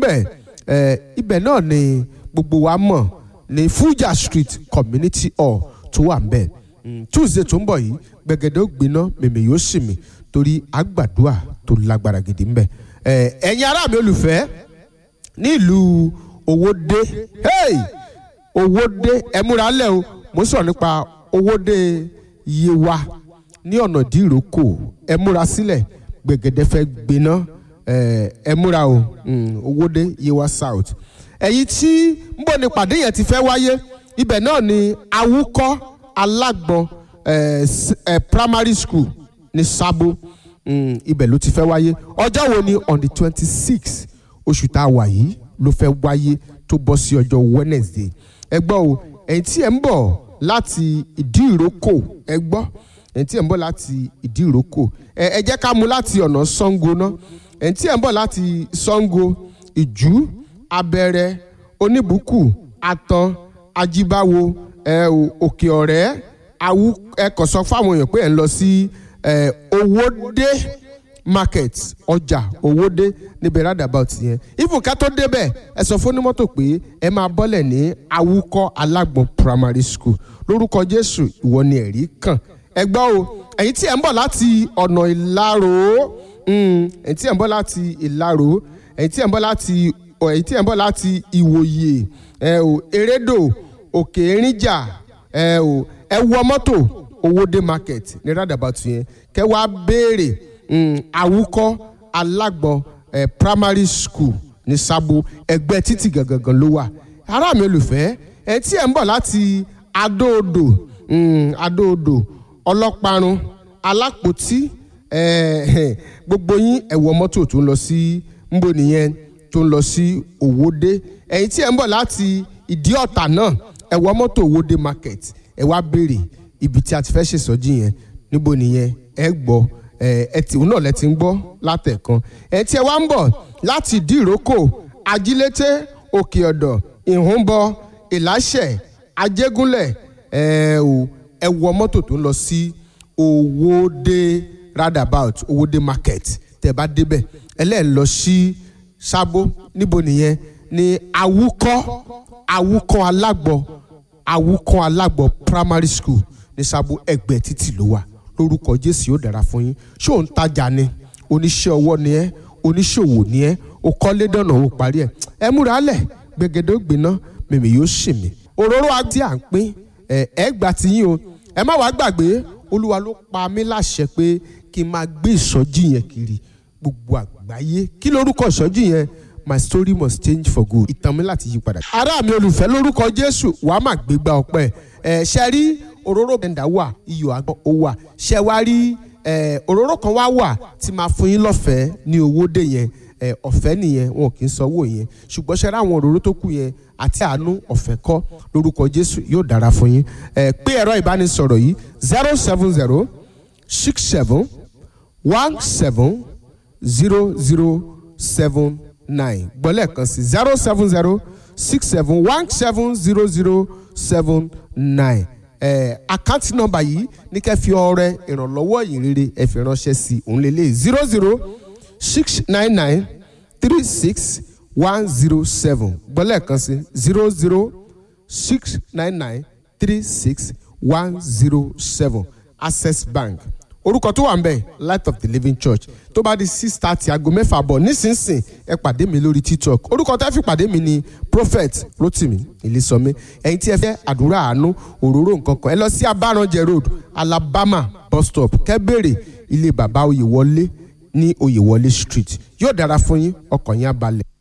bẹ́ẹ̀ ẹ ibẹ̀ náà ni gbogbo wa mọ̀ ní Fuja Street Community Hall tó wà ń bẹ̀ Tuesday tó ń bọ̀ yìí gbẹ̀gẹ̀dẹ̀ ó gbiná mèmè yóò sì mì torí àgbàdua tó lágbára gidi ń bẹ̀ ẹ ẹ̀yin ará mi olùfẹ́ ní ìlú Owódé hey Owódé ẹ múra lẹ̀ o mo sọ̀rọ̀ nípa Owódé Yewa ní ọ̀nà dìrókò ẹ múra sílẹ̀ gbẹ̀gẹ̀dẹ̀ fẹ́ gbiná ẹ múra o Owódé Yewa South ẹ̀yin tí ń bọ̀ ní pàdé yẹn ti fẹ́ wáyé ibẹ̀ náà ni awúkọ́ alágbọ̀n primary school ní Sábó ibẹ̀ ló ti fẹ́ wáyé ọjọ́ wo ni on the twenty six oṣù tá a wà yìí ló fẹ́ wáyé tó bọ́ sí ọjọ́ Wednesday ẹ gbọ́ o ẹ̀yin tí ẹ̀ ń bọ̀ láti ìdí ìrókò ẹ gbọ́ ẹ̀yin tí ẹ̀ ń bọ̀ láti ìdí ìrókò ẹ jẹ́ ká mú láti ọ̀nà Ṣàngó ná ẹ̀yin tí ẹ̀ ń bọ̀ láti Ṣàngó ìjú abẹ́rẹ́ oníbùkù àtàn ajíbáwo ẹ òkè ọ̀rẹ́ awú ẹ kàn sọ fáwọn èèyàn pé ẹ ń lọ sí owódé market ọjà owódé níbi roundabout yẹn even ká tó débẹ̀ ẹ sọ fún onímọ́tò pé ẹ máa bọ́lẹ̀ ní awúkọ́ alágbọ̀n primary school lórúkọ jésù ìwọ ni ẹ̀rí kàn ẹ gbọ́ o ẹ̀yin tí ẹ̀ ń bọ̀ láti ọ̀nà ìlàró ẹ̀yin tí ẹ̀ ń bọ̀ láti ìlàró ẹ̀yin tí ẹ̀ ń bọ̀ láti ẹ̀yin tí ẹ̀ ń bọ̀ láti ìwòye ẹ o erédò òkè erinjà ẹ o ẹ wọ mọ́tò owóde market ní roundabout yẹn kẹ́ wá béèrè awúkọ́ alágbọ̀n eh, primary school ní sábò ẹgbẹ́ títì gangan ló wà ará mi olùfẹ́ ẹ tí ẹ̀ ń bọ̀ láti adóodò adóodò ọlọ́parun alápòtí gbogbo yín ẹ wọ mọ́tò tó ń lọ sí nbọ nìyẹn tó ń lọ sí òwòde ẹ̀yin tí ẹ̀ ń bọ̀ láti ìdí ọ̀tà náà ẹ wọ mọ́tò òwòde market ẹ wá béèrè ibi tí a ti fẹ́ ṣèsọjí yẹn níbo nìyẹn ẹ gbọ́ ẹ tí òun náà lẹ ti ń gbọ́ látẹ̀kan ẹ tí ẹ wá ń bọ̀ láti ìdí ìrókò ajílété òkè ọ̀dọ̀ ìhúnbọ ìláṣẹ̀ ajégúnlẹ̀ ẹ ò ẹ wọ mọ́tò tó ń lọ sí owóde roundabout owóde market tẹ́ bá débẹ̀ ẹlẹ́ẹ̀ lọ sí sábó níbo nìyẹn ní awúkọ́ awúkọ́ alágbọ̀ awúkọ́ alágbọ̀ primary school ní sábó ẹgbẹ́ títì ló wà lórúkọ jésù yóò dára fún yín ṣé òun tajà ni oníṣẹ́ ọwọ́ ni ẹ́ oníṣòwò ni ẹ́ o kọ́lé dọ̀nà o parí ẹ̀ ẹ múra lẹ̀ gbẹgẹdẹ ògbìnà mèmí yóò ṣì mí òróró àti à ń pín ẹ ẹ gbà tí yín o ẹ má wàá gbàgbé olúwa ló pa mí láṣẹ pé kí n máa gbé ìsọjí yẹn kiri gbogbo àgbáyé kí lórúkọ ìsọjí yẹn my story must change for good ìtàn mi láti yí padà. ará mi olùfẹ́ lórúkọ jésù wàá máa gbégbá ọpẹ́ ẹ ṣe rí òróró bẹ̀ndà wà iyọ̀ àgbọn ó wà ṣe wá rí òróró kan wá wà tí máa fún yín lọ́fẹ̀ẹ́ ní owó dé yẹn ọ̀fẹ́ nìyẹn wọn kì í sanwó yẹn ṣùgbọ́n ṣe ráwọn òróró tó kù yẹn àti àánú ọ̀fẹ́ kọ́ lórúkọ Jésù yóò dára fún yín pé ẹ̀rọ ìbánisọ̀rọ̀ yìí zero seven zero six seven one seven zero zero seven nine gbọ́lẹ̀ kan sí zero seven zero six seven one seven zero zero seven nine àkáǹtì nọ́mbà yìí ní kẹ́ fi ọrẹ ìrànlọ́wọ́ ìyìnrere ẹ fi ránṣẹ́ sí òun lélẹ̀ zero zero six nine nine three six one zero seven gbọ́lẹ̀ kan sí zero zero six nine nine three six one zero seven access bank orúkọ tó wà ń bẹ̀ light of the living church tó bá di six thirty aago mẹ́fà bọ̀ nísinsìn ẹ pàdé mi lórí tiktok orúkọ tẹ́ fi pàdé mi ni prophet rotimi ìlísọmi ẹ̀yin tí ẹ fẹ́ àdúrà àánú òróró nǹkan kan ẹ lọ sí abaranjẹ road alabama bus stop kẹ́bẹ̀rẹ̀ ilé bàbá oyèwọlé ní oyèwọlé street yóò dára fún yín ọkàn yín á balẹ̀.